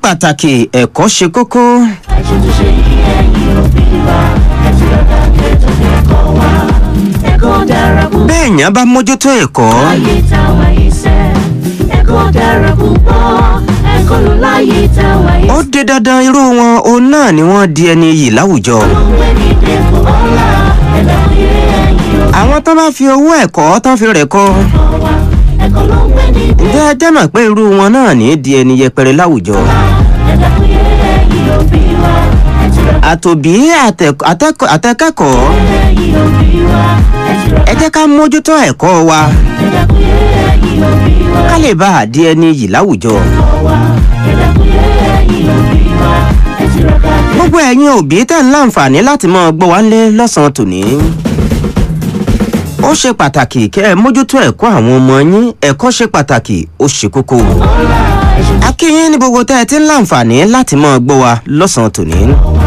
pàtàkì ẹ̀kọ́ ṣe kókó. àìṣòtúnṣe yìí ẹ̀yin òbí wa ẹ ti rọra kẹtọ ẹ̀kọ́ wa ẹ̀kọ́ dára púpọ̀ béèyàn bá mójútó ẹ̀kọ́ láyé táwa yìí sẹ́ ẹ̀kọ́ dára púpọ̀ ẹ̀kọ́ ló láyé táwa yìí ó dé dandan irú wọn òun náà ni wọ́n di ẹni yìí láwùjọ. ló ń gbé ní dẹ́kun ọ̀la ẹ̀dá òye ẹ̀yin òbí àwọn tó bá fi owó ẹ̀kọ́ tán fi rẹ̀ kọ́ wa ẹ̀kọ́ ló ń gbé ní ǹjẹ́ ẹ jẹ́ mọ̀ pé irú wọn náà ní di ẹni yẹpẹrẹ láwùjọ. ẹ̀dá òye ẹ̀yin òbí wa ẹ ti rọra àtòbí àtẹk- àtẹk- àtẹkẹ́kọ̀ọ́ ẹ̀yin òbí wa ẹ ti rọra ẹ jẹ́ ká mójútó ẹ̀kọ́ wa ẹ̀dá òye ẹ̀yin òbí wa ká lè bá a di ẹni yìí láwùjọ. wa ẹ̀dá òye ẹ̀yin òbí wa ẹ ti rọra gbogbo ẹ̀yin òbí tẹ̀ ń láǹfààní láti máa gbọ́ wá lé lọ́sàn-án tòní. ó ṣe pàtàkì kẹ́ ẹ mójútó ẹ̀kọ́ àwọn ọmọ yín ẹ̀kọ́ ṣe pàtàkì ó ṣe kókó. akínyín ní gbogbo tẹ́ ẹ ti ń láǹfààní láti máa gbọ́ wa lọ́sàn-án tòní.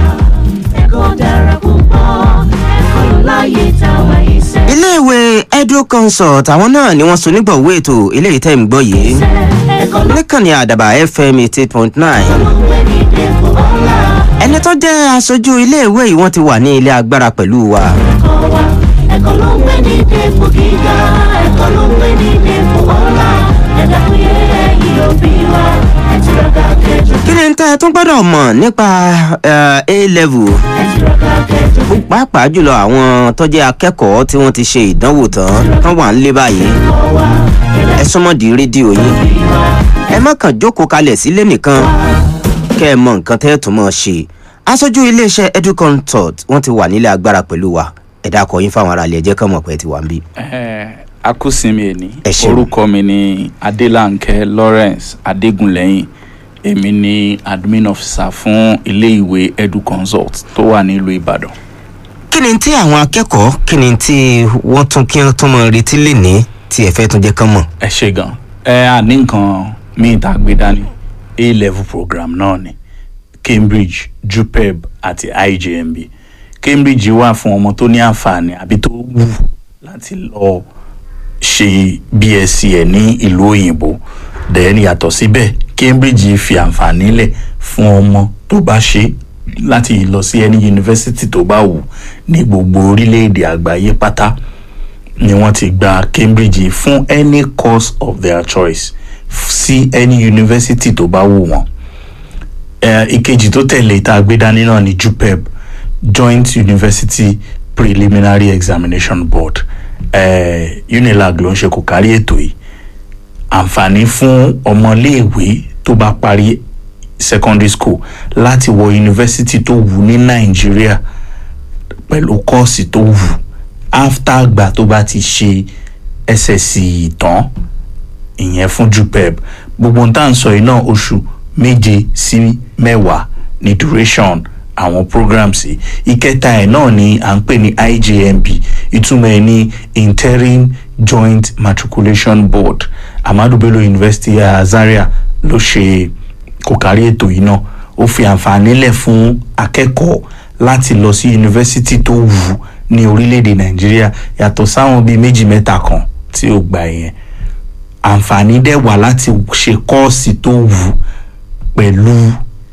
ẹ̀kọ́ dára púpọ̀ ẹ̀kọ́ ló láyé táwa yìí sẹ́ iléèwé edu consult àwọn náà ni wọ́n so nígbọ̀wé ètò eléyìí tẹ́ ń gbọ́ yìí ẹ̀kọ́ ló níkànnì àdàbà fm eighty point nine ń gbé ní dẹ́kun ọ̀la ẹni tó jẹ́ aṣojú iléèwé yìí wọ́n ti wà ní ilé agbára pẹ̀lú wa. ẹ̀kọ́ wa ẹ̀kọ́ ló ń gbé ní dẹ́kun gíga ẹ̀kọ́ ló ń gbé ní dẹ́kun ọ̀la ẹ̀dá òye ẹ̀yin òbí wa ẹ ti rọra kẹjọ kí ni tẹ́ ẹ tún gbọ́dọ̀ mọ̀ nípa eh, a level ẹ ti rọra kẹjọ pàápàá jùlọ àwọn tó jẹ́ akẹ́kọ̀ọ́ tí wọ́n ti ṣe ìdánwò tán tán wà ń lé báyìí ẹ̀kọ́ wa ẹ̀dá ẹ súnmọ́ di rédíò yín òbí wa ẹ má kàn jókòó kalẹ̀ sílé nìkan kẹ́ ẹ mọ nǹkan tẹ́ ẹ tún mọ̀ ṣe aṣojú iléeṣẹ́ educonsult wọ́n ti wà nílé agbára pẹ̀lú wa ẹ dákọ̀ yín fáwọn aráàlú ẹ jẹ́ kán mọ̀ pé ẹ ti wà ń bí. Eh, akúsinmi ẹni Ẹ ṣeun. orúkọ mi ni adélànkẹ lawrence adégúnlẹyìn èmi ni admin officer fún iléèwé educonsult tó wà nílùú ìbàdàn. kí ni tí àwọn akẹ́kọ̀ọ́ kí ni tí wọ́n tún kí wọ́n tún mọ retí lè ní tí ẹ fẹ́ tún jẹ́ kán mọ̀. ẹ ṣe gan ẹ à ní nǹkan míì tá a gbé dání a level program náà ni cambridge jupeb àti ijmb cambridge wà fún ọmọ tó ní àǹfààní àbí tó wù láti lọ ṣe bsc ẹ ní ìlú òyìnbó then yàtọ̀ síbẹ̀ cambridge fi àǹfààní lẹ̀ fún ọmọ tó bá ṣe láti lọ sí ẹni yunifásitì tó bá wù ní gbogbo orílẹ̀-èdè àgbáyé pátá ni wọ́n ti gba cambridge fún any course of their choice f- sí any university tó bá wù wọ́n. Eh, ìkejì tó tẹ̀lé tá a gbé dání náà ni jupeb joint university preliminary examination board eh, unilag ló ń ṣe kò kárí ètò yìí àǹfààní fún ọmọléèwé tó bá parí secondary school láti wọ yunifásitì tó wù ní nàìjíríà pẹ̀lú kọ́ọ̀sì tó wù after àgbà tó bá ti ṣe ssc tán ìyẹn fún jupeb gbogbo n tá à ń sọ yìí náà oṣù méje sí mẹ́wàá ní duration àwọn programs yìí ìkẹta ẹ̀ náà ni à ń pè ní ijmb ìtumọ̀ ẹ̀ ní interim joint matriculation board amadu bello university uh, zaria ló ṣe kò kárí ètò yìí náà ó fi àǹfààní lẹ̀ fún akẹ́kọ̀ọ́ láti lọ sí yunifásitì tó wù ú ní orílẹ̀-èdè nàìjíríà yàtọ̀ sáwọn bíi méjì mẹ́ta kan tí ó gbà yẹn àǹfààní dẹ̀ wà láti ṣe kọ́ọ̀sì tó wù ú pẹ̀lú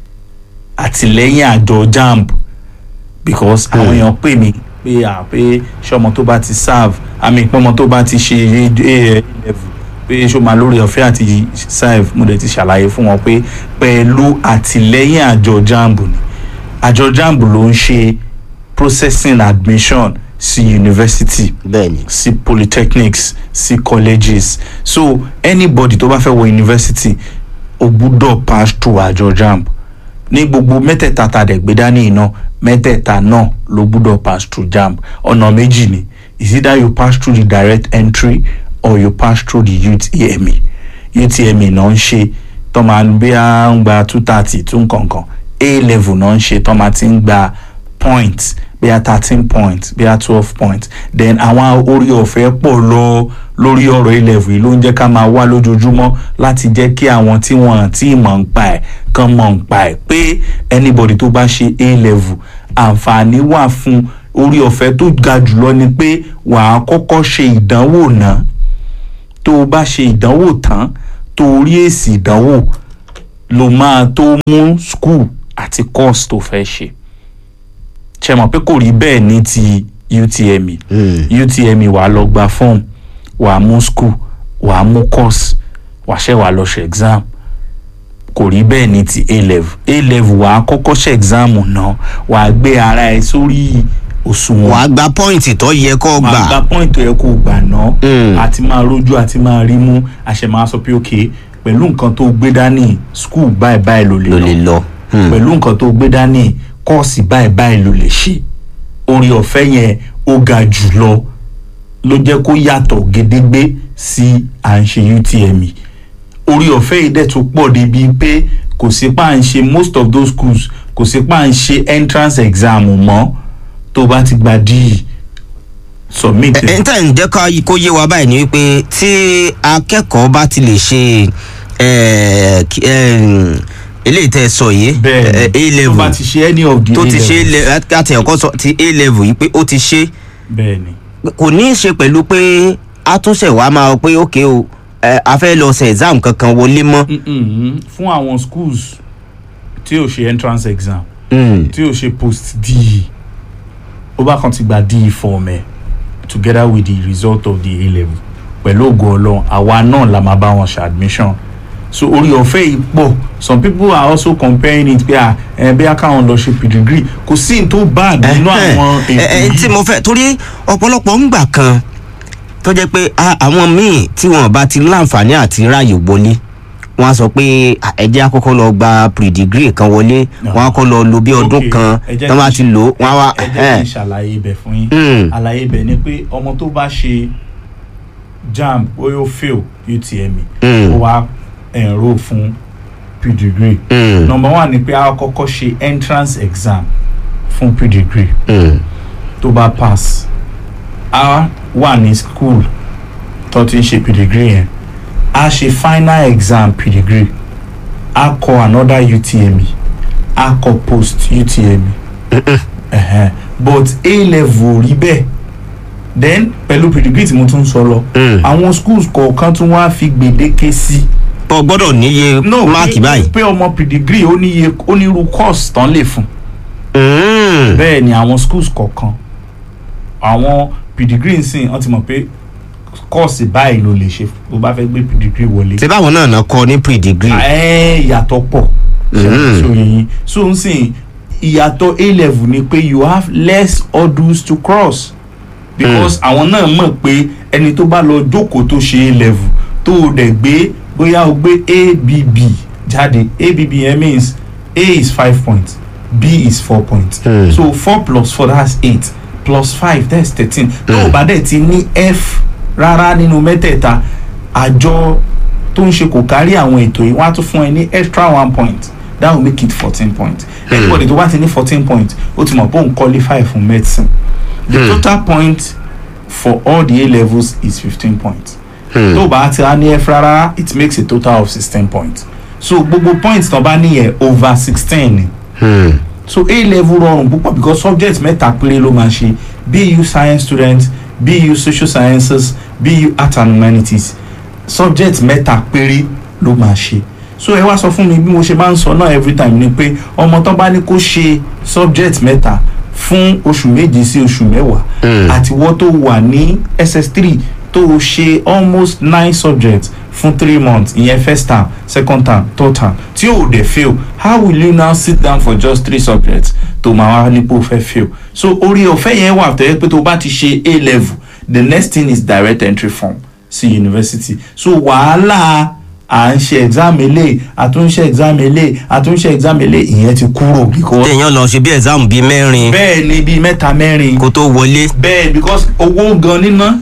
àtìlẹ́yìn àjọ jamb because àwọn èèyàn pè mí pé à pé ṣọmọ tó bá ti serve àmì ìpọ́nmọ tó bá ti ṣe a level pé ṣó máa lórí ọ̀fẹ́ àti serve mo dẹ̀ ti ṣàlàyé fún wọn pé pẹ̀lú àtìlẹ́yìn àjọ jamb ni àjọ jamb ló ń ṣe processing admission sí university bẹ́ẹ̀ni sí polytechnics sí colleges so anybody tó bá fẹ́ wọ university o gbúdọ̀ pass through àjọ jamb ní gbogbo mẹ́tẹ̀ẹ̀ta tá a dẹ̀ gbé dání iná mẹ́tẹ̀ẹ̀ta náà ló gbúdọ̀ pass through jamb ọ̀nà méjì ni is either you pass through the direct entry or you pass through the utme utme náà ń ṣe tó máa ń bí a ń gba two thirty two nkankan a level náà ń ṣe tó máa ti ń gba point bí a thirteen point bí a twelve point then àwọn orí ọ̀fẹ́ pọ̀ lọ lórí ọ̀rọ̀ a-level yìí ló ń jẹ́ ká máa wá lójoojúmọ́ láti jẹ́ kí àwọn tí wọ́n ti mọ̀ ń pa ẹ̀ kán mọ̀ ń pa ẹ̀ pé anybody tó bá ṣe a-level àǹfààní wà fún orí ọ̀fẹ́ tó ga jùlọ ni pé wàá kọ́kọ́ ṣe ìdánwò náà tó o bá ṣe ìdánwò tán tó o rí èsì ìdánwò ló máa tó mú school àti course tó fẹ́ ṣe ṣe mọ̀ pé kò rí bẹ́ẹ̀ ní ti UTME UTME wàá lọ gba form wàá mú school wàá mú course wàá ṣe wàá lọ ṣe exam kò rí bẹ́ẹ̀ ní ti A level A level wàá kọ́kọ́ ṣe exam náà wàá gbé ara ẹ sórí òṣùwọ̀n wàá gba pọ́ìntì tó yẹ kó máa gbà gba point yẹ kó gbà ná Mm. àti máa rojú àti máa rí mú àṣẹ máa sọ pé ok pẹ̀lú nǹkan tó gbé dání school báyìí báyìí ló lè ló lè lọ lọ. Hmm. pẹ̀lú nǹkan tó gbé dání kọ́ọ̀sì báyìí báyìí ló lè ṣe orí ọ̀fẹ́ yẹn ó ga jù lọ ló jẹ́ kó yàtọ̀ gédégbé sí à ń ṣe UTME orí ọ̀fẹ́ yìí dẹ̀ tún pọ̀ débi pé kò sí pa à ń ṣe most of those schools kò sí pa à ń ṣe entrance exam mọ́ tó bá ti gba DE submit ẹ ń tẹ̀ ń jẹ́ ká- kó yé wa báyìí ni wípé tí akẹ́kọ̀ọ́ bá ti lè ṣe eh, kí- eh, eléyìí tẹ́ ẹ sọ yìí bẹ́ẹ̀ eh, A tó level bá ti ṣe any of the tó ti ṣe A-levels. láti ẹ̀kọ́ sọ ti A level yìí pé ó ti ṣe bẹ́ẹ̀ ni kò ní í ṣe pẹ̀lú pé àtúnṣe wa máa pé ókè o eh, a fẹ́ lọ ṣe exam kankan wọlé mọ́. Mm-mm. fún àwọn schools tí ò ṣe entrance exam Hmm. tí ò ṣe post DE ó bá kan ti gba DE form ẹ̀ together with the result of the A level pẹ̀lú ògo ọlọ́run àwa náà la máa bá wọn ṣe admission so orí ọ̀fẹ́ yìí pọ̀ some people are also comparing it pé à ẹ bí akáwọn lọ ṣe pedigree kò sí ní tó bad nínú àwọn ẹ ẹ ètò tí yìí mo fẹ́ torí ọ̀pọ̀lọpọ̀ ń gbà kan tó jẹ́ pé a- àwọn míì tí wọ́n bá ti láǹfààní àti ráàyè wọlé wọ́n á sọ pé "Ah, ẹ jẹ́ àkọ́kọ́ lọ gba pre-degree kan wọlé No. wọ́n á kọ́ lọ lo bí ọdún Okay, kan ẹ jẹ́ tó bá kí- ti lò ó wọ́n á wá ẹ jẹ́ kí n ṣàlàyé ibẹ̀ fún yín Hmm. àlàyé ibẹ̀ ni pé ọmọ tó bá ṣe JAMB bóyá ó fail UTME Hmm. ó wá enrol fún pre-degree Hmm. number one ni pé a kọ́kọ́ ṣe entrance exam fún pre-degree Hmm. tó bá pass a wà ní school tó ti ń ṣe pre-degree yẹn a ṣe final exam pre-degree a kọ another UTME a kọ post UTME ẹ̀hẹ́n. but A level ò rí bẹ́ẹ̀ then pẹ̀lú pre-degree tí mo tún sọ lọ Mm. àwọn schools kọ̀ọ̀kan tún wá fi gbèdéke sí tó gbọ́dọ̀ níye no máàkì pé- báyìí. pé ọmọ pre-degree ó níye onírú course tán lè fún Hmm. bẹ́ẹ̀ ni àwọn schools kọ̀ọ̀kan àwọn pre-degree nsìn wọ́n ti mọ̀ pé course báyìí ló lè ṣe tó bá fẹ́ gbé pre-degree wọlé ṣé báwọn náà náà kọ ní pre-degree. ẹ ìyàtọ̀ pọ̀ Mm. so yẹn so n sìn ìyàtọ̀ a level ni pé you have less hurdles to cross because àwọn náà mọ̀ pé ẹni tó bá lọ jókòó tó ṣe a level tó o dẹ̀ gbé bóyá o gbé abb jáde abb yẹn means a is five points b is four points Mm. so four plus four that's eight plus five that's thirteen tó o bá dẹ̀ ti ní f rárá nínú mẹ́tẹ̀ẹ̀ta àjọ tó ń ṣe kò kárí àwọn ètò yìí wọ́n á tún fún ẹ ní extra one point that will make it fourteen points anybody tó bá ti ní fourteen points ó ti mọ̀ pé òun qualify fún medicine the Hmm. total point for all the A levels is fifteen points Hmm. tó o bá ti á ní f rárá it makes a total of sixteen points so gbogbo points tó bá níyẹn over sixteen ni Hmm. so a level rọrùn púpọ̀ because subject mẹ́ta péré ló máa ṣe bu science student bu social sciences bu art and humanities subject mẹ́ta péré ló máa ṣe so ẹ wá sọ fún mi bí mo ṣe máa ń sọ náà every time ni pé ọmọ tó bá ní kó ṣe subject mẹ́ta fún oṣù méje sí oṣù mẹ́wàá Mm. àtiwọ́ tó wà ní ss3 tó o ṣe almost nine subjects fún three months ìyẹn first term second term third term tí o dẹ̀ fail how will you now sit down for just three subjects tó máa wá nípò fẹ́ fail so orí ọ̀fẹ́ yẹn wà tẹ́lẹ̀ pé tó bá ti ṣe a level the next thing is direct entry form sí university so wàhálà à ń ṣe exam eléyìí àtúnṣe exam eléyìí àtúnṣe exam eléyìí ìyẹn ti kúrò because téèyàn lọ ṣe bí exam bíi mẹ́rin bẹ́ẹ̀ ni bíi mẹ́ta mẹ́rin kó tó wọlé. bẹ́ẹ̀ because owó gan níná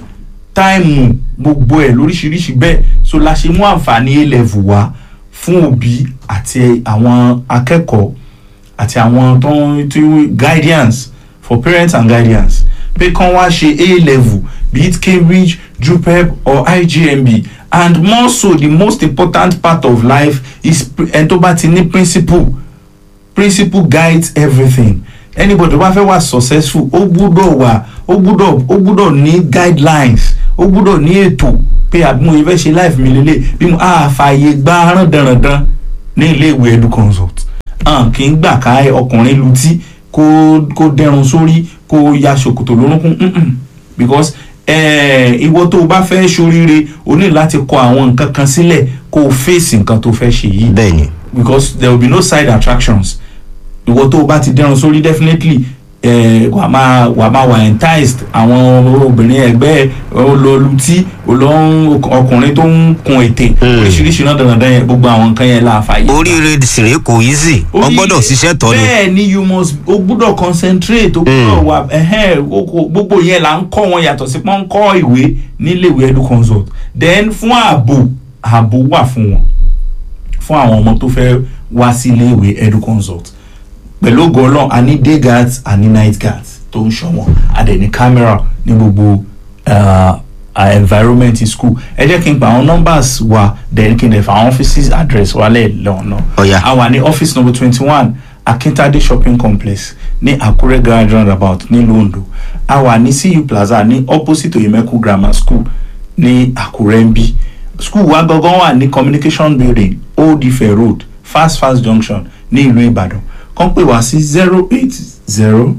táìmù gbogbo ẹ̀ lóríṣiríṣi bẹ́ẹ̀ so la ṣe mú àǹfààní a level wá fún òbí àti àwọn akẹ́kọ̀ọ́ àti àwọn tó ń tí guidance for parents and guidance pé kán wá ṣe a level be it cambridge jupeb or igmb and more so the most important part of life is ẹni tó bá ti ní principle principle guides everything anybody tó bá fẹ́ wà successful ó gbúdọ̀ wà ó gbúdọ̀ ó gbúdọ̀ ní guidelines ó gbúdọ̀ ní ètò pé àbí mo fẹ́ ṣe life mi lélẹ̀ bí mo á fààyè gba rándanrandan ní ilé ìwé edu consult hàn kì í gbà ká ọkùnrin lutí kó kó dẹrun sórí kó ya ṣòkòtò lórúnkún mm-mm. because eh, ìwọ tó o bá fẹ́ ṣoríire o ní láti kọ àwọn nǹkan kan sílẹ̀ kó o fèsì nǹkan tó fẹ́ ṣe yìí bẹ́ẹ̀ ni because there will be no side attractions ìwọ tó o bá ti dẹrun sórí definitely eh, wà máa wà máa wà enticed àwọn obìnrin ẹgbẹ́ olólùtí olóhùn ọkùnrin tó ń kun ètè oríṣiríṣi náà dandan yẹn gbogbo àwọn nǹkan yẹn la fàyè. oríire sèré kò easy Orí- wọ́n gbọ́dọ̀ ṣiṣẹ́ tọ́ ni bẹ́ẹ̀ ni you must o gbọ́dọ̀ concentrate o gbọ́dọ̀ wà ẹ̀hẹ́n o kò- gbogbo yẹn là ń kọ́ wọn yàtọ̀ sí pọ́n ń kọ́ ìwé níléèwé edu consult then fún ààbò ààbò wà fún wọn fún àwọn ọmọ tó fẹ́ wá sí iléèwé edu consult pẹ̀lú ògo ọlọ́run a ní day guards a ní night guards tó ń ṣọ́ wọn a dẹ̀ ní camera ní gbogbo uh, uh, environment school ẹ jẹ́ kí n pa àwọn numbers wa then kí n dẹ̀ fa àwọn offices address wa lẹ́ẹ̀lọ́nà Ọ̀yá. a wà ní office number twenty one akintade shopping complex ní àkúrẹ́ garage roundabout nílùú ondo a wà ní cu plaza ní opposite oyemeku grammar school ní àkúrẹ́ ń bí school wa gangan wà ní communication building old ife road fast fast junction ní ìlú ìbàdàn kàn pè wá sí zero eight zero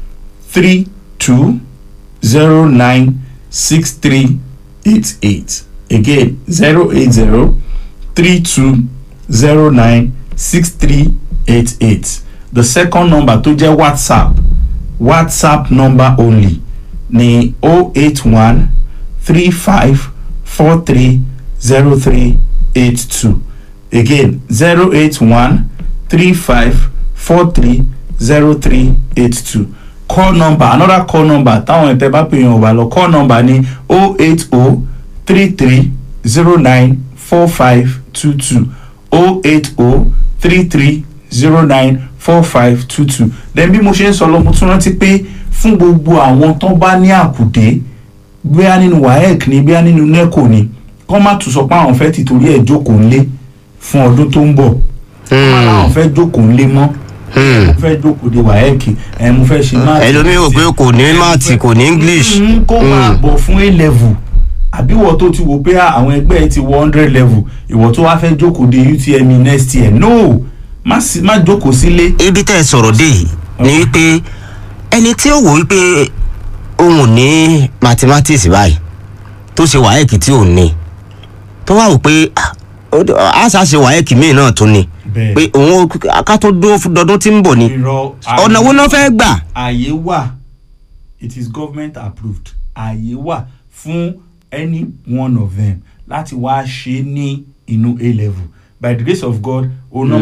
three two zero nine six three eight eight again zero eight zero three two zero nine six three eight eight the second number tó jẹ́ whatsapp whatsapp number only ní o eight one three five four three zero three eight two again zero eight one three five four three zero three eight two call number another call number táwọn ẹ̀tẹ̀ bá pè yàn ọ̀bà lọ call number ní o eight o three three zero nine four five two two o eight o three three zero nine four five two two then bí mo ṣe ń sọ lọ mo tún rántí pé fún gbogbo àwọn tó bá ní àkùdé bóyá nínú waec ni bóyá nínú neco ni kọ́ má tún sọ pé àwọn fẹ́ ti torí ẹ̀ jókòó ńlé fún ọdún tó ń bọ̀ kọ́ má láwọn fẹ́ jókòó ńlé mọ́ mo fẹ́ jókòó de waec ẹ̀ mo fẹ́ ṣe máàtì ẹlòmíì ò pé kò ní máàtì kò ní english Mm, kó máa bọ̀ fún a level àbí ìwọ tó ti wò pé ah, àwọn ẹgbẹ́ ẹ ti wọ hundred level ìwọ tó wá fẹ́ jókòó de utme next year no má sí- má jókòó sílé. ibi tẹ́ ẹ sọ̀rọ̀ dé yìí ni wípé ẹni tí ó wò wípé òun ò ní mathematics báyìí tó ṣe wáyẹ̀kì tí ò ní tó wá wò pé ah, ó- àṣà ṣe wáyẹ̀kì míì náà tún ni Bẹ́ẹ̀. pé òun ká tó dúró fún dọdún tí ń bọ̀ ni irọ́ ọ̀nà wo náà fẹ́ gbà ààyè wà it is government approved ààyè wà fún any one of them láti wá ṣe ní inú a level by the grace of god òun náà